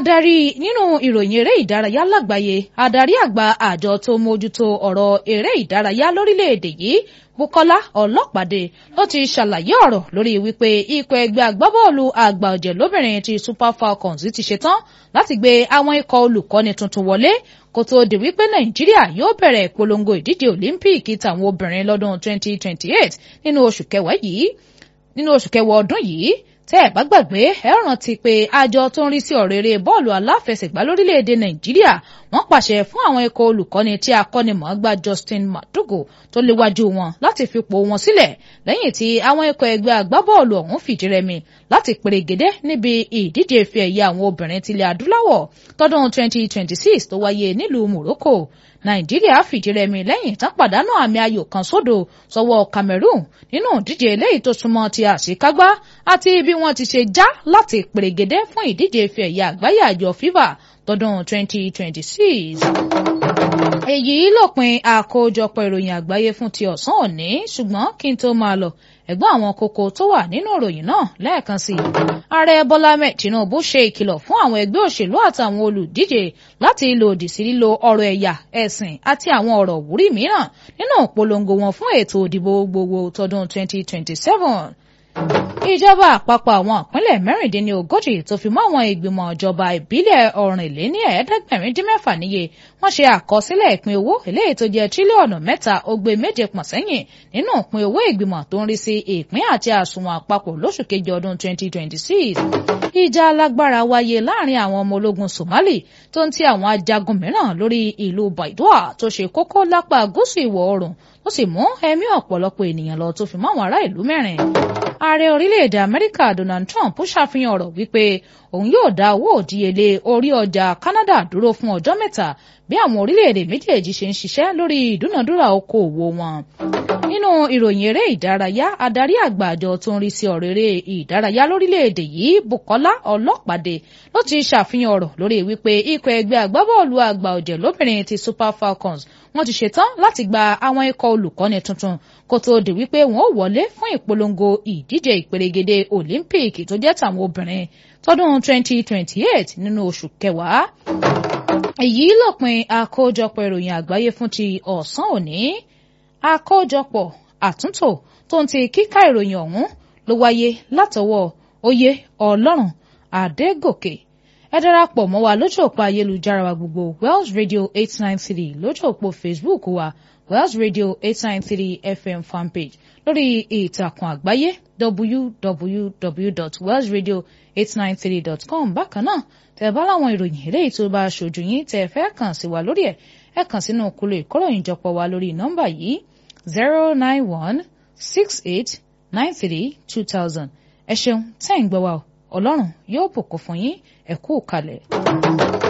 adarí nínú ìròyìn eré ìdárayá lágbàáyé adarí àgbà àjọ tó mójútó ọ̀rọ̀ eré ìdárayá lórílẹ̀‐èdè yìí Bùkọ́lá Ọlọ́pàdé ló ti ṣàlàyé ọ̀rọ̀ lórí wípé ikọ̀ ẹgbẹ́ agbábọ́ọ̀lù àgbà ọ̀jẹ̀ lóbìnrin ti Super Falcons ti ṣetán láti gbé àwọn ikọ̀ olùkọ́ni tuntun wọlé kó tó di wípé Nàìjíríà yóò bẹ̀rẹ̀ ìpolongo ìdíje Olympic tàwọn obìnrin lọ́dún 2028 nínú oṣù kẹwàá yìí nínú oṣù kẹwàá ọdún yìí tẹ́ ẹ̀ bá gbàgbé ẹ rántí pé àjọ tó ń rí sí ọ̀rọ̀ eré bọ́ọ̀lù aláfẹsẹ̀gbá lórílẹ̀‐èdè nàìjíríà wọ́n pàṣẹ fún àwọn ikọ̀ olùkọ́ni tí akọ́nimọ̀ọ́gbá Justin Madugu tó léwájú wọn láti fipò wọn sílẹ̀ lẹ́yìn tí àwọn ikọ̀ ẹgbẹ́ agbábọ́ọ̀lù ọ̀hún fìdí rẹmi láti pèrègédé níbi ìdíje ife ẹ̀yẹ àwọn obìnrin tilẹ̀ adúláwọ̀ tọdún 2026 tó wáyé nílùú Morocco nàìjíríà fìdírẹmi lẹ́yìn tán pàdánù àmì ayò kan sódò sọ́wọ́ cameroon nínú ìdíje eléyìí tó súnmọ́ ti àṣekágbá àti bí wọ́n ti ṣe já láti pèrègédé fún ìdíje ife ẹ̀yẹ àgbáyé àjọ fifa tọdún 2026. èyí lópin àkójọpọ̀ ìròyìn àgbáyé fún ti ọ̀sán òní ṣùgbọ́n kí n tó máa lọ ẹ̀gbọ́n àwọn kókó tó wà nínú ìròyìn náà lẹ́ẹ̀kan sí i. ààrẹ bọ́lá mẹ́ẹ̀ tinubu ṣe ìkìlọ̀ fún àwọn ẹgbẹ́ òṣèlú àtàwọn olùdíje láti lòdì sí lílo ọ̀rọ̀ ẹ̀yà ẹ̀sìn àti àwọn ọ̀rọ̀ wúrí mìíràn nínú ìpolongo wọn fún ètò ìdìbò gbogbo tọdún 2027 ìjọba àpapọ̀ àwọn ìpínlẹ̀ mẹ́rìndínlógójì tó fi mọ́ àwọn ìgbìmọ̀ ìjọba ìbílẹ̀ ọ̀rìnléní ẹ̀ẹ́dẹ́gbẹ̀rin dín mẹ́fà níye wọ́n ṣe àkọsílẹ̀ ìpín owó eléyìí tó jẹ́ tírílíọ̀nù mẹ́ta ogbe méje pọ̀n sẹ́yìn nínú ìpín owó ìgbìmọ̀ tó ń rí sí ìpín àti àsùnwọ̀n àpapọ̀ lóṣù kejì ọdún 2026. ìjà alágbára wáyé láàrin àwọn ọmọ ológun Somali tó ń ti àwọn ajagun mìíràn lórí ìlú Baidoa tó ṣe kókó lápá gúúsù ìwọ̀ oòrùn ó sì mú ẹ̀mí ọ̀pọ̀lọpọ̀ ènìyàn lọ tó fi mọ́ àwọn ará ìlú mẹ́rin ààrẹ orílẹ̀-èdè amẹ́ríkà donald trump ṣàfihàn ọ̀rọ̀ wípé òun yóò dá owó òdíyelé orí ọjà canada dúró fún ọjọ́ mẹ́ta bí àwọn orílẹ̀-èdè méjèèjì ṣe ń ṣiṣẹ́ lórí ìdúnàdúrà okòòwò wọn. nínú ìròyìn eré ìdárayá adarí àgbà àjọ tó ń rí sí ọ̀rọ̀ eré ìdárayá lórílẹ̀-èdè yìí bukola ọlọ́pàdé ló ti ṣàfihàn ọ̀rọ̀ lórí wípé ikọ̀ ẹgbẹ́ agbábọ́ọ̀lù àgbà ọ̀jẹ̀ lóbìnrin ti super falcons wọ́n ti ṣetán láti gba àwọn ikọ̀ olùkọ́ni tuntun kó tó di wípé wọ́n ó wọlé fún ìpolongo ìdíje ìpèrègede olympic tó jẹ́ tàwọn obìnrin tọdún 2028 nínú oṣù kẹwàá. èyí lópin àkójọpọ̀ ìròyìn àgbáyé fún ti ọ̀sán òní àkójọpọ̀ àtúntò tó ń ti kíkà ìròyìn ọ̀hún ló wáyé látọwọ́ oyè ọlọ́run adégòkè ẹ darapọ̀ mọ́ wa lójú òpó ayélujára wa gbogbo Wells Radio eight nine three lójú òpó Facebook wa Wells Radio eight nine three FM fanpage lórí ìtàkùn àgbáyé www.wellsradio893.com bákan náà tẹ́ bá láwọn ìròyìn eléyìí tó bá ṣojú yín tẹ́ fẹ́ kàn sí wa lórí ẹ̀ ẹ kàn sínú kúlò ìkóròyìnjọpọ̀ wa lórí nọ́mbà yìí zero nine one six eight nine three two thousand ẹ ṣeun tẹ́ ń gbọ́ wa ọlọ́run yóò bùkún fún yín ẹ kú kalẹ̀.